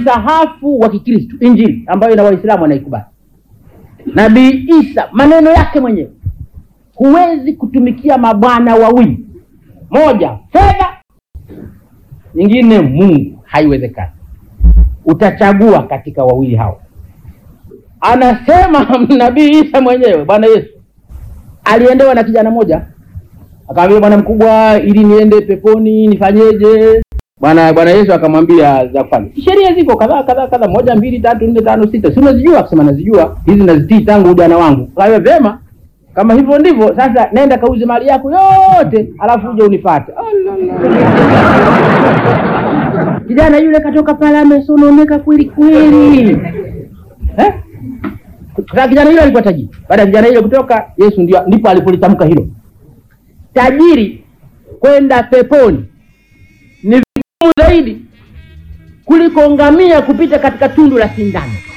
msahafu wa Kikristo, Injili ambayo na Waislamu wanaikubali. Nabii Isa maneno yake mwenyewe, huwezi kutumikia mabwana wawili, moja fedha, nyingine Mungu, haiwezekani. Utachagua katika wawili hao. Anasema nabii Isa mwenyewe, Bwana Yesu aliendewa na kijana moja, akamwambia bwana mkubwa, ili niende peponi nifanyeje? Bwana Bwana Yesu akamwambia za kufanya. Sheria ziko kadhaa kadhaa kadhaa, moja mbili tatu nne tano sita, si unazijua? Akasema nazijua, hizi nazitii tangu ujana wangu. Kawe vyema, kama hivyo ndivyo sasa, nenda kauze mali yako yote, alafu uje unifuate. Kijana yule katoka pale amesononeka kweli kweli, eh? Sasa kijana yule alikuwa tajiri. Baada ya kijana yule kutoka, Yesu ndio ndipo alipolitamka hilo, tajiri kwenda peponi ni vigumu zaidi kuliko ngamia kupita katika tundu la sindano.